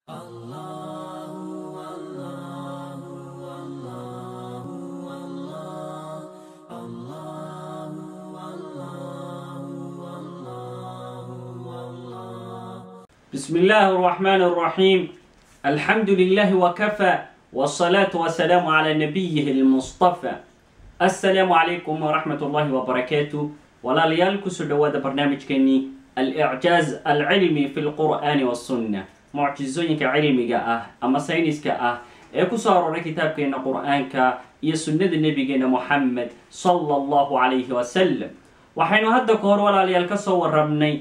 بسم الله الرحمن الرحيم الحمد لله وكفى والصلاة والسلام على نبيه المصطفى السلام عليكم ورحمة الله وبركاته ولا ليالكو سدواد برنامج كني الإعجاز العلمي في القرآن والسنة معجزين كعلمي أه أما ساينس كأه إيكو صاروا كتاب كينا قرآن كا يسنة النبي كينا محمد صلى الله عليه وسلم وحين هذا كور ولا ليالكو صور ربني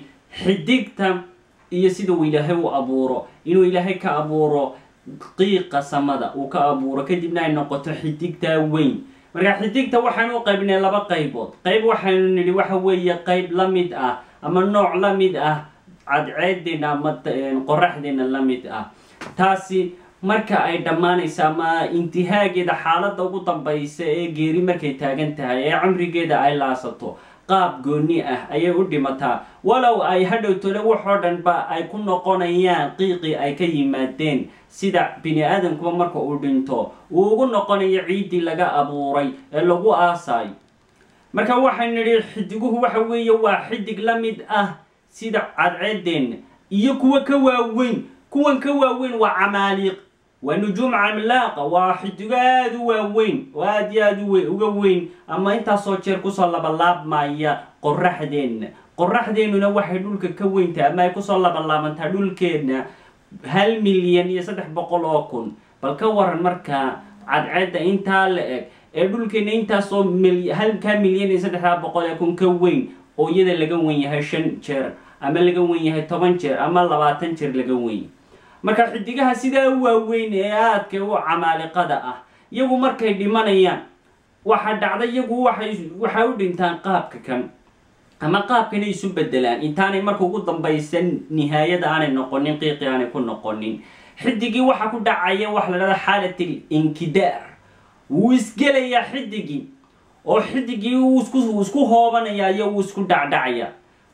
حديقتا iyo sida uu ilaahay u abuuro inuu ilaahay ka abuuro qiiqa samada uu ka abuuro kadibna ay noqoto xidigtaa weyn marka xidigta waxaanu u qaybnay laba qaybood qayb waxaynu nidhi waxa weeye qayb la mid ah ama nooc la mid ah cadceedeena ama qoraxdeena la mid ah taasi marka ay dhammaanaysa ama intihaageeda xaaladda ugu dambaysa ee geeri markay taagan tahay ee cumrigeeda ay laasato qaab gooni ah ayay u dhimataa walow ay hadhowtole waxoo dhan ba ay ku noqonayaan qiiqii ay ka yimaadeen sida bini aadamkuba marka uu dhinto uu ugu noqonayo ciiddii laga abuuray ee lagu aasayo marka waxaynu nidhi xidiguhu waxa weeye waa xidig la mid ah sida cadceedeenna iyo kuwa ka waaweyn kuwan ka waaweyn waa camaaliiq waa nujuum camlaaqa waa xidigo aada u waaweyn oo aada iyo aada uga weyn ama intaasoo jeer kusoo labalaabmaya qoraxdeenna qoraxdeennuna waxay dhulka ka weyntahay ama ay kusoo labalaabantaa dhulkeenna hal milyan iyo saddex boqol oo kun bal ka waran markaa cadceedda intaa la eg ee dhulkeenna intaasoo halkaa milyan iyo saddexdaa boqol ee kun ka weyn oo iyada laga wen yahay shan jeer ama laga wen yahay toban jeer ama labaatan jeer laga wen marka xidigaha sidaa u waaweyn ee aadka u camaaliqada ah iyagu markay dhimanayaan waxaa dhacda iyagu waxay waxay u dhintaan qaabka kan ama qaabkanay isu bedelaan intaanay marka ugu dambaysan nihaayada aanay noqonin qiiqi aanay ku noqonin xidigii waxaa ku dhacaya waxa la dhahda xaalatil inkidaar wuu isgelayaa xidigii oo xidigii wuu isku isku hoobanaya iyo wuu isku dhacdhacaya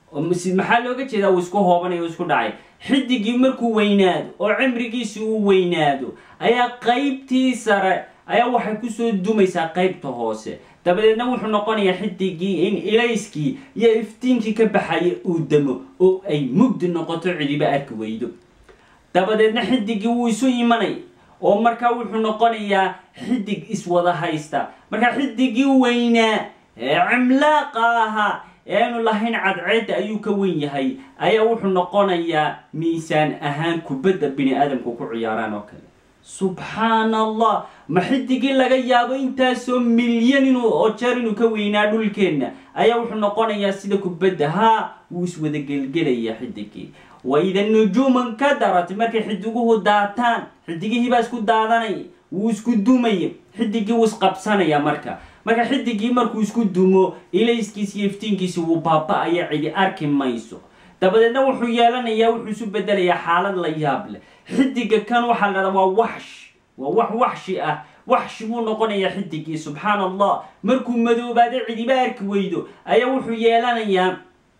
maxaa looga jeedaa uu isku hoobanaya uu isku dhacay xidigii markuu weynaado oo cimrigiisi uu weynaado ayaa qaybtii sare ayaa waxay kusoo dumaysaa qaybta hoose dabadeedna wuxuu noqonayaa xidigii in ilayskii iyo iftiinkii ka baxaya uu damo oo ay mugdi noqoto cidiba arki weydo dabadeedna xidigii wuu isu imanay oo markaa wuxuu noqonayaa xidig iswada haysta markaa xidigii weynaa ee cimlaaqa ahaa ee aanu lahayn cadceedda ayuu ka wen yahay ayaa wuxuu noqonayaa miisaan ahaan kubadda bini aadamku ku ciyaaraan oo kale subxaan allah ma xidigii laga yaabo intaasoo milyan inuu oo jeer inuu ka weynaa dhulkeenna ayaa wuxuu noqonayaa sida kubadda haa wuu iswada gelgelayaa xidigii waida nujuuman ka darat markay xidiguhu daataan xidigihii baa isku daadanaya wuu isku dumaya xidigii wuu isqabsanaya marka marka xidigii markuu isku dumo ilayskiisi iyo iftiinkiisi wuu baaba-aya cidi arki mayso dabadeedna wuxuu yeelanayaa wuxuu isu bedelayaa xaalad la yaab leh xidiga kan waxaa la dhahdaa waa waxsh waa wax waxshi ah waxshi buu noqonayaa xidigii subxaan allah markuu madoobaado cidiba arki weydo ayaa wuxuu yeelanayaa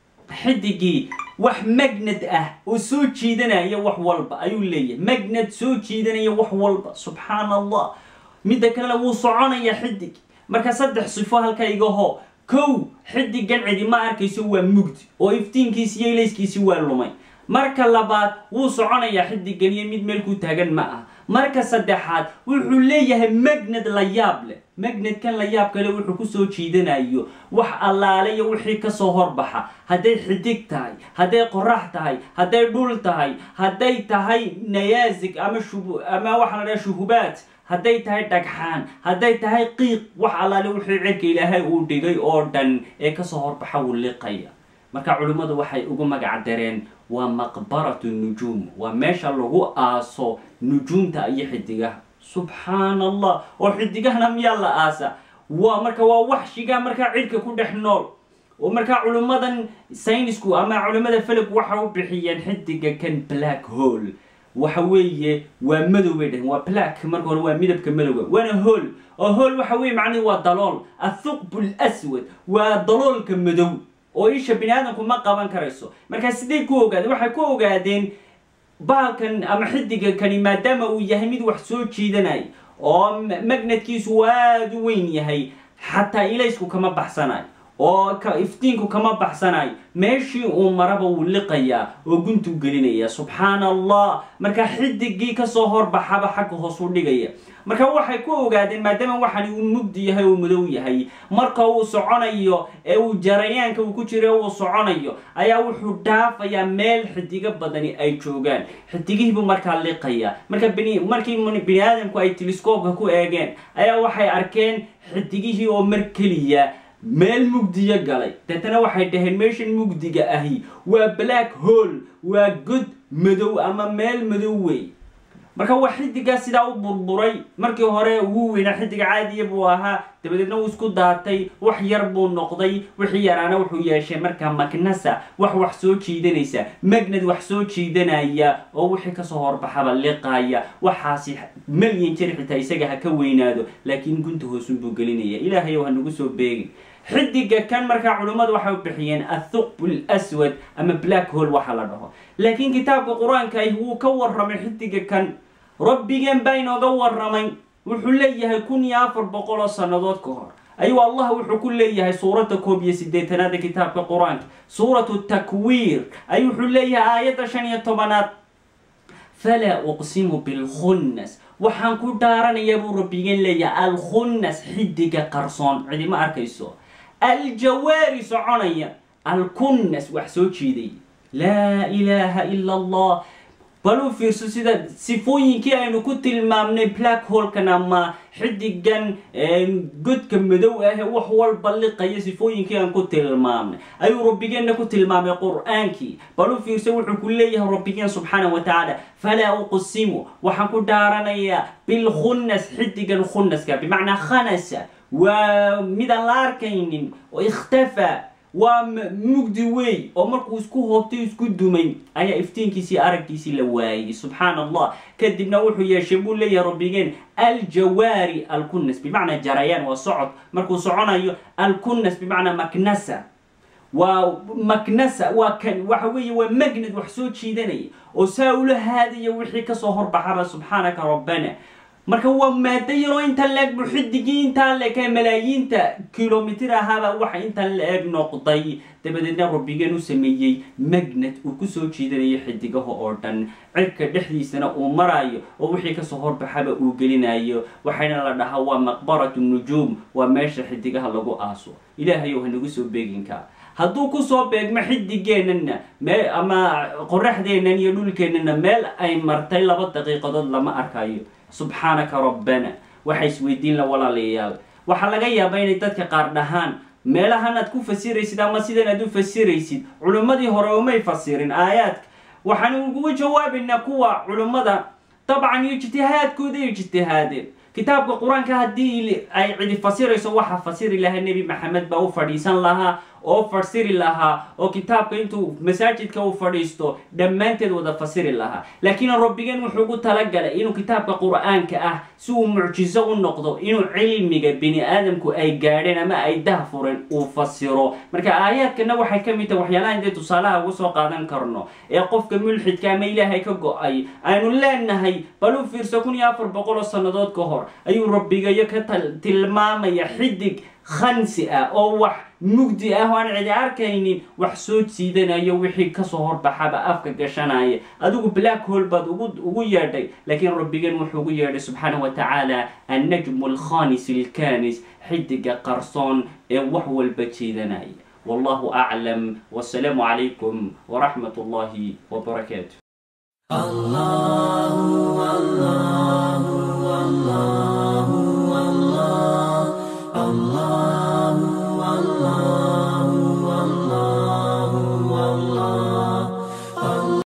xidigii wax magnad ah oo soo jiidanaya wax walba ayuu leeyahay magnad soo jiidanaya wax walba subxaan allah midda kalena wuu soconayaa xidig marka saddex sifo halka igaho kow xidigan cidi ma arkayso waa mugdi oo iftiinkiisi iyo ilayskiisi waa lumay marka labaad wuu soconayaa xidigan iyo mid meel ku taagan ma ah marka saddexaad wuxuu leeyahay magnad la yaab leh magnadkan la yaab kale wuxuu kusoo jiidanayo wax allaale iyo wixii kasoo horbaxa hadday xidig tahay hadday qorax tahay hadday dhul tahay hadday tahay nayaasig ama shub ama waxaa la dhaha shuhubaad hadday tahay dhagxaan hadday tahay qiiq wax allaale wixii cirka ilaahay uu dhigay oo dhan ee kasoo horbaxa wuu liqaya marka culimmadu waxay ugu magac dareen waa maqbaratu nujuum waa meesha lagu aaso nujuumta iyo xidigaha subxaan allah oo xidigahana miyaa la aasa waa marka waa waxshiga markaa cirka ku dhex nool oo markaa culimmadan saynisku ama culimmada felog waxa u bixiyeen xidiga kan black hole waxa weeye waa madow bay dhaheen waa black marka hore waa midabka madowga waana hool oo hool waxa weye macnihi waa dalool athuqbu lswad waa daloolka madow oo isha bini aadamku ma qaban karayso markaa siday ku ogaadeen waxay ku ogaadeen baalkan ama xidiga kani maadaama uu yahay mid wax soo jiidanay oo magnetkiisu aada u weyn yahay xataa ilaysku kama baxsanayo oo iftiinku kama baxsanayo meeshii uu maraba wuu liqayaa oo guntuu gelinaya subxaana allah markaa xidigii kasoo horbaxaba xagga hoos u dhigaya marka waxay ku ogaadeen maadaama waxani uu mugdi yahay oo madow yahay marka uu soconayo ee uu jarayaanka uu ku jira uu soconayo ayaa wuxuu dhaafayaa meel xidigo badani ay joogaan xidigihiibuu markaa liqaya marka bni markii bini aadamku ay telescoobka ku eegeen ayaa waxay arkeen xidigihii oo mar keliya meel mugdiyo galay deetana waxay dhaheen meeshan mugdiga ahi waa black hole waa god madow ama meel madow wey marka waa xidigaa sidaa u burburay markii hore ugu weynaa xidiga caadiya buu ahaa dabadeedna wuu isku daatay wax yar buu noqday wixii yaraana wuxuu yeeshay markaa magnasa wax wax soo jiidanaysa magnad wax soo jiidanaya oo wixii kasoo horbaxaba liqaaya waxaasi malyan jir xitaa isaga ha ka weynaado laakiin gunta hoosunbuu gelinaya ilaahayow ha nagu soo beegin xidiga kan markaa culimmadu waxay u bixiyeen athuqb lswad ama black hole waxa la dhaho laakiin kitaabka qur-aanka ah wuu ka warramay xidiga kan rabbigeen baa inooga warramay wuxuu leeyahay kun iyo afar boqol oo sannadood ka hor ayuu allah wuxuu ku leeyahay suuradda koob iyo siddeetanaada kitaabka qur-aanka suuratu takwiir ayuu wuxuu leeyahay aayadda shan iyo tobanaad falaa uqsimu bilkhunnas waxaan ku dhaaranayaa buu rabbigeen leeyahay alkhunnas xidiga qarsoon cidima arkayso aljawaari soconaya alkunnas wax soo jiiday laa ilaaha ila allah bal u fiirso sida sifooyinkii aynu ku tilmaamnay black holkan ama xidigan godka madow ah wax walba liqaya sifooyinkii aan ku tilmaamnay ayuu rabbigeenna ku tilmaamay qur-aankii bal u fiirso wuxuu ku leeyahay rabbigeen subxaana wa tacaala falaa uqsimu waxaan ku dhaaranayaa bilkhunnas xidigan khunnaska bimacnaa khanasa waa midaan la arkaynin oo ikhtafa waa mugdi wey oo markuu isku hoobtay isku dumay ayaa iftiinkiisii araggiisii la waayey subxaana allah kadibna wuxuu yeeshay buu leeyahay rabbigeen aljawaari alkunnas bimacnaa jarayaan waa socod markuu soconayo alkunnas bimacnaa maknasa waa maknasa waa kan waxa weeye waa magnad wax soo jiidanaya oo saa ula haadaya wixii kasoo horbaxaba subxaanaka rabbana marka waa maado yaroo intan la-eg bu xidigii intaa la-eg malaayiinta kilomitr ahaaba waxa intan la-eg noqday dabadeedna rabbigeen u sameeyey magnad uu kusoo jiidanayo xidigaha oo dhan cirka dhexdiisana uu maraayo oo wixii kasoo horbaxaba uu gelinayo waxayna la dhahaa waa maqbaratu nujuum waa meesha xidigaha lagu aaso ilaahayow hanagu soo beeginkaa hadduu kusoo beegmo xidigeenana mee ama qoraxdeennan iyo dhulkeennana meel ay martay laba daqiiqadood lama arkayo subxaanaka rabbana waxa isweydiin la walaalayaal waxaa laga yaabaa inay dadka qaar dhahaan meelahan aad ku fasiraysid ama sidan aad u fasiraysid culimmadii hore umay fasirin aayaadka waxaan uguga jawaabaynaa kuwa culimmada dabcan ijtihaadkooda ijtihaadeen kitaabka qur-aanka haddii ay cidi fasirayso waxaa fasiri lahaa nebi maxamed baa u fadhiisan lahaa oo fasiri lahaa oo kitaabka intuu masaajidka u fadhiisto dhammaanteed wada fasiri lahaa laakiin rabbigeen wuxuu ugu talagalay inuu kitaabka qur-aanka ah si uu mucjiso u noqdo inuu cilmiga bini aadamku ay gaadheen ama ay dahfureen uu fasiro marka aayaadkana waxay ka mid tahay waxyaalaha intay tusaalaha ugu soo qaadan karno ee qofka mulxidka ama ilaahay ka go-ay aynu leenahay bal u fiirso kun iyo afar boqol oo sannadood ka hor ayuu rabbigayo ka tilmaamaya xidig khansi ah oo wax mugdi ah oo aan cidi arkaynin wax soo jiidanayo wixii kasoo horbaxaba afka gashanaya adigu black hole baad ugu yeedhay laakiin rabbigeen wuxuu ugu yeedhay subxaana wa tacaala annajmu alkhanis alkanis xidiga qarsoon ee wax walba jiidanaya wallahu aclam wasalaamu calaykum waraxmat ullahi wbarakaatu الله الله الله الله الله